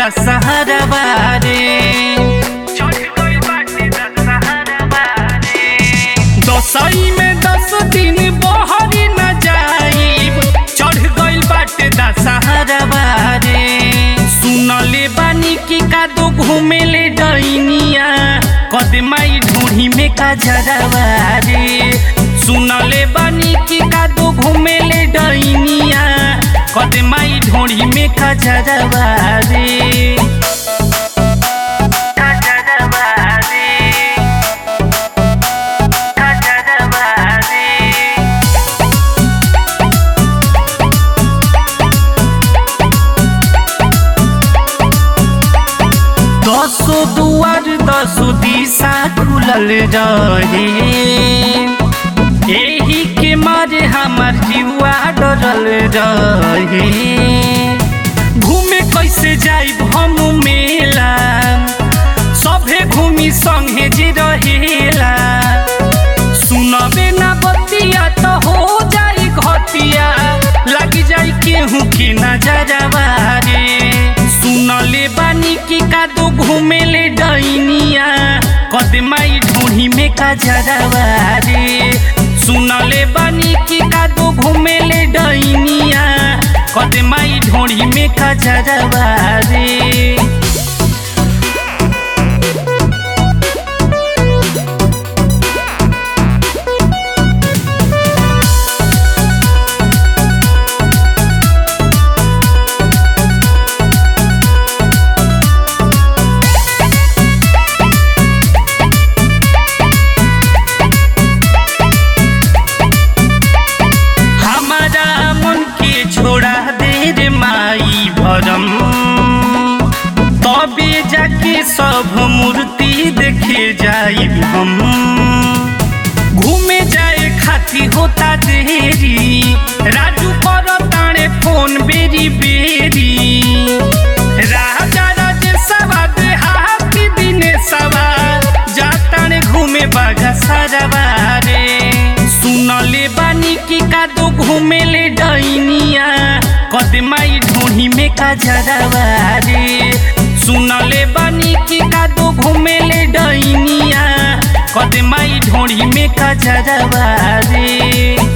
दशहरवा रे चढ़ गइल बाटे दशहरवा रे दसई में दस दिन बहरी न जाइब चढ़ गइल बाटे दशहरवा रे सुनले बानी की कादो घूमेले डैनिया कदमाई ढूढ़ी में का जरवा रे सुनले बानी की कादो घूमेले डैनिया कदमाई ढूढ़ी में का जरवा रे का जरवा रे का जरवा रे दसो दुआर दसो दिशा खुलल रहे एही के मारे हमार जीवा डरल रहे घूमे कैसे जाइब हम मेला सभे घूमी संगे जे रहेला सुनबे ना बतिया तो हो जाई घटिया लग जाई केहू के नजरवा रे सुनले बानी की कादो घूमेले डैनिया कदमाई ढूढ़ी में का जरवा रे सुनले बानी की कादो घूमेले डैनिया कदमाई ढूढ़ी में का जरवा रे हमारा मन के छोड़ा दे रे माई भरम तबे जाके सब मूर्ति देखे जाई हम घूमे जाए खाती होता देरी राजू कर ताणे फोन बेरी बेरी राजा राजेशवा देहाती दिनेशवा जाताणे घूमे बागा सारवा रे सुनले बानी की कादो घूमेले डैनिया कदमाई ढूढ़ी में का जरवा रे सुनले बानी की कादो घूमेले डैनिया कदमाई ढूढ़ी में का जरवा रे